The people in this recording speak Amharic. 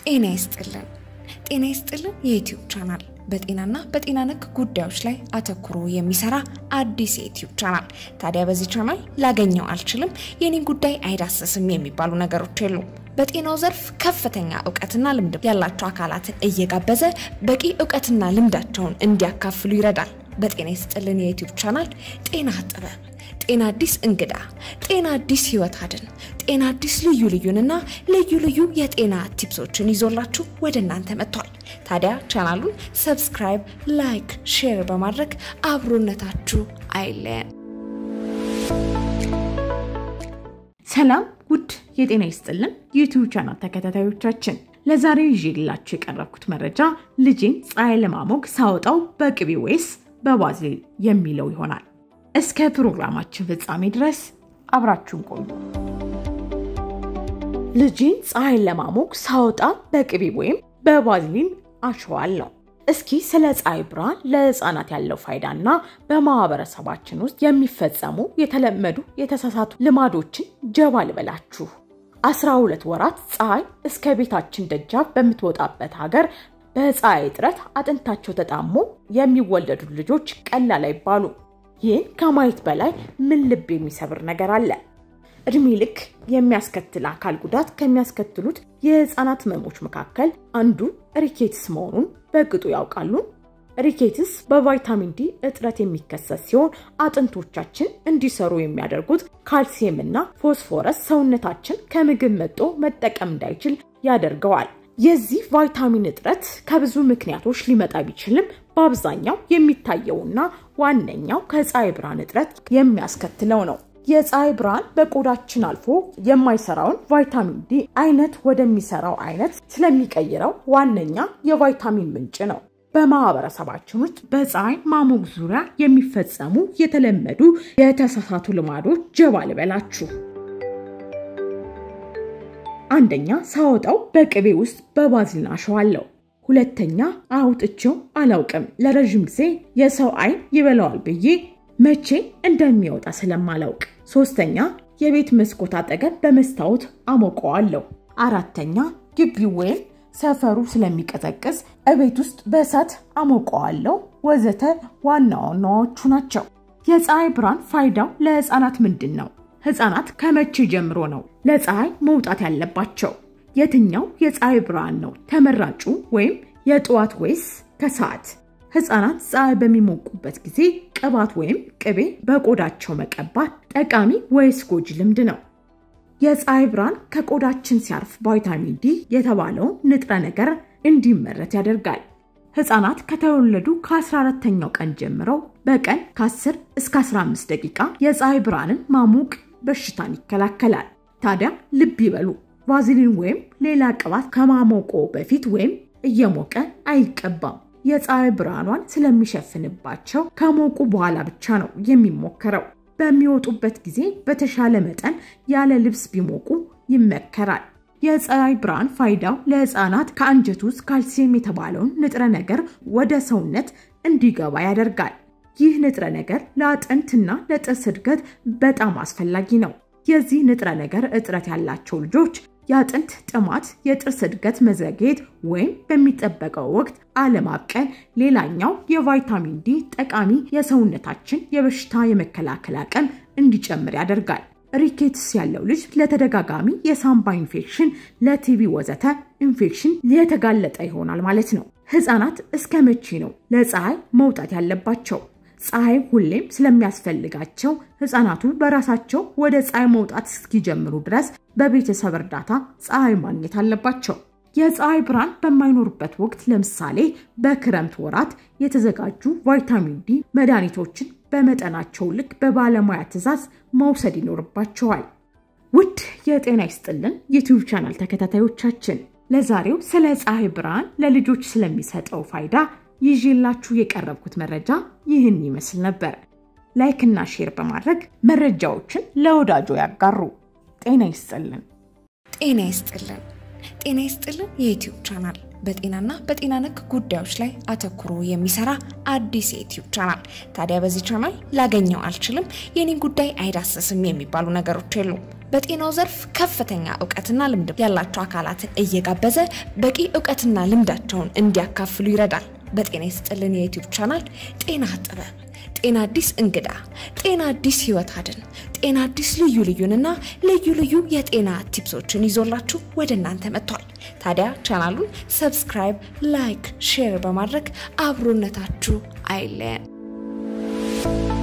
ጤና ይስጥልን። ጤና ይስጥልን የዩትዩብ ቻናል በጤናና በጤና ነክ ጉዳዮች ላይ አተኩሮ የሚሰራ አዲስ የዩትዩብ ቻናል። ታዲያ በዚህ ቻናል ላገኘው አልችልም፣ የኔን ጉዳይ አይዳሰስም የሚባሉ ነገሮች የሉም። በጤናው ዘርፍ ከፍተኛ እውቀትና ልምድ ያላቸው አካላትን እየጋበዘ በቂ እውቀትና ልምዳቸውን እንዲያካፍሉ ይረዳል። በጤና ይስጥልን የዩትዩብ ቻናል ጤና ጥበብ፣ ጤና አዲስ እንግዳ፣ ጤና አዲስ ህይወት አድን፣ ጤና አዲስ ልዩ ልዩንና ልዩ ልዩ የጤና ቲፕሶችን ይዞላችሁ ወደ እናንተ መጥቷል። ታዲያ ቻናሉን ሰብስክራይብ፣ ላይክ፣ ሼር በማድረግ አብሮነታችሁ አይለየን። ሰላም ውድ የጤና ይስጥልን ዩቲዩብ ቻናል ተከታታዮቻችን፣ ለዛሬ ይዤላችሁ የቀረብኩት መረጃ ልጄን ፀሐይ ለማሞቅ ሳወጣው በቅቤ ወይስ በባዝሊን የሚለው ይሆናል። እስከ ፕሮግራማችን ፍጻሜ ድረስ አብራችሁን ቆዩ። ልጄን ፀሐይ ለማሞቅ ሳወጣ በቅቤ ወይም በባዝሊን አሸዋለሁ። እስኪ ስለ ፀሐይ ብርሃን ለህፃናት ያለው ፋይዳና በማህበረሰባችን ውስጥ የሚፈጸሙ የተለመዱ የተሳሳቱ ልማዶችን ጀባ ልበላችሁ። አስራ ሁለት ወራት ፀሐይ እስከ ቤታችን ደጃፍ በምትወጣበት ሀገር በፀሐይ እጥረት አጥንታቸው ተጣሞ የሚወለዱ ልጆች ቀላል አይባሉ። ይህን ከማየት በላይ ምን ልብ የሚሰብር ነገር አለ? እድሜ ልክ የሚያስከትል አካል ጉዳት ከሚያስከትሉት የህፃናት ህመሞች መካከል አንዱ ሪኬትስ መሆኑን በቅጡ ያውቃሉ? ሪኬትስ በቫይታሚን ዲ እጥረት የሚከሰት ሲሆን አጥንቶቻችን እንዲሰሩ የሚያደርጉት ካልሲየም እና ፎስፎረስ ሰውነታችን ከምግብ መጦ መጠቀም እንዳይችል ያደርገዋል። የዚህ ቫይታሚን እጥረት ከብዙ ምክንያቶች ሊመጣ ቢችልም በአብዛኛው የሚታየውና ዋነኛው ከፀሐይ ብርሃን እጥረት የሚያስከትለው ነው። የፀሐይ ብርሃን በቆዳችን አልፎ የማይሰራውን ቫይታሚን ዲ አይነት ወደሚሰራው አይነት ስለሚቀይረው ዋነኛ የቫይታሚን ምንጭ ነው። በማህበረሰባችን ውስጥ በፀሐይ ማሞቅ ዙሪያ የሚፈጸሙ የተለመዱ የተሳሳቱ ልማዶች ጀባ ልበላችሁ። አንደኛ ሳወጣው በቅቤ ውስጥ በባዝሊን አሸዋለሁ። ሁለተኛ አውጥቼው አላውቅም። ለረዥም ጊዜ የሰው አይን ይበላዋል ብዬ መቼ እንደሚወጣ ስለማላውቅ። ሶስተኛ የቤት መስኮት አጠገብ በመስታወት አሞቀዋለሁ። አራተኛ ግቢው ወይም ሰፈሩ ስለሚቀዘቅዝ እቤት ውስጥ በእሳት አሞቀዋለሁ፣ ወዘተ ዋና ዋናዎቹ ናቸው። የፀሐይ ብርሃን ፋይዳው ለህፃናት ምንድን ነው? ህፃናት ከመቼ ጀምሮ ነው ለፀሐይ መውጣት ያለባቸው? የትኛው የፀሐይ ብርሃን ነው ተመራጩ? ወይም የጠዋት ወይስ ከሰዓት? ህፃናት ፀሐይ በሚሞቁበት ጊዜ ቅባት ወይም ቅቤ በቆዳቸው መቀባት ጠቃሚ ወይስ ጎጂ ልምድ ነው? የፀሐይ ብርሃን ከቆዳችን ሲያርፍ ቫይታሚን ዲ የተባለውን ንጥረ ነገር እንዲመረት ያደርጋል። ህፃናት ከተወለዱ ከ14ተኛው ቀን ጀምረው በቀን ከ10 እስከ 15 ደቂቃ የፀሐይ ብርሃንን ማሞቅ በሽታን ይከላከላል። ታዲያ ልብ ይበሉ፣ ቫዝሊን ወይም ሌላ ቅባት ከማሞቆ በፊት ወይም እየሞቀ አይቀባም። የፀሐይ ብርሃኗን ስለሚሸፍንባቸው ከሞቁ በኋላ ብቻ ነው የሚሞከረው። በሚወጡበት ጊዜ በተሻለ መጠን ያለ ልብስ ቢሞቁ ይመከራል። የፀሐይ ብርሃን ፋይዳው ለህፃናት ከአንጀት ውስጥ ካልሲየም የተባለውን ንጥረ ነገር ወደ ሰውነት እንዲገባ ያደርጋል። ይህ ንጥረ ነገር ለአጥንትና ለጥርስ እድገት በጣም አስፈላጊ ነው። የዚህ ንጥረ ነገር እጥረት ያላቸው ልጆች የአጥንት ጥማት፣ የጥርስ እድገት መዘግየት ወይም በሚጠበቀው ወቅት አለማብቀል ሌላኛው የቫይታሚን ዲ ጠቃሚ የሰውነታችን የበሽታ የመከላከል አቅም እንዲጨምር ያደርጋል። ሪኬትስ ያለው ልጅ ለተደጋጋሚ የሳምባ ኢንፌክሽን፣ ለቲቪ ወዘተ ኢንፌክሽን የተጋለጠ ይሆናል ማለት ነው። ህፃናት እስከ መቼ ነው ለፀሐይ መውጣት ያለባቸው? ፀሐይ ሁሌም ስለሚያስፈልጋቸው ህፃናቱ በራሳቸው ወደ ፀሐይ መውጣት እስኪጀምሩ ድረስ በቤተሰብ እርዳታ ፀሐይ ማግኘት አለባቸው። የፀሐይ ብርሃን በማይኖርበት ወቅት ለምሳሌ በክረምት ወራት የተዘጋጁ ቫይታሚን ዲ መድኃኒቶችን በመጠናቸው ልክ በባለሙያ ትዕዛዝ መውሰድ ይኖርባቸዋል። ውድ የጤና ይስጥልን ዩቲዩብ ቻናል ተከታታዮቻችን ለዛሬው ስለ ፀሐይ ብርሃን ለልጆች ስለሚሰጠው ፋይዳ ይዤላችሁ የቀረብኩት መረጃ ይህን ይመስል ነበር። ላይክ እና ሼር በማድረግ መረጃዎችን ለወዳጆ ያጋሩ። ጤና ይስጥልን። ጤና ይስጥልን። ጤና ይስጥልን የዩትዩብ ቻናል በጤናና በጤና ነክ ጉዳዮች ላይ አተኩሮ የሚሰራ አዲስ የዩትዩብ ቻናል። ታዲያ በዚህ ቻናል ላገኘው አልችልም፣ የኔን ጉዳይ አይዳሰስም የሚባሉ ነገሮች የሉም። በጤናው ዘርፍ ከፍተኛ እውቀትና ልምድ ያላቸው አካላትን እየጋበዘ በቂ እውቀትና ልምዳቸውን እንዲያካፍሉ ይረዳል። በጤና ይስጥልን የዩቲዩብ ቻናል ጤና ጥበብ፣ ጤና አዲስ እንግዳ፣ ጤና አዲስ ህይወት አድን፣ ጤና አዲስ ልዩ ልዩንና ልዩ ልዩ የጤና ቲፕሶችን ይዞላችሁ ወደ እናንተ መጥቷል። ታዲያ ቻናሉን ሰብስክራይብ፣ ላይክ፣ ሼር በማድረግ አብሮነታችሁ አይለየን።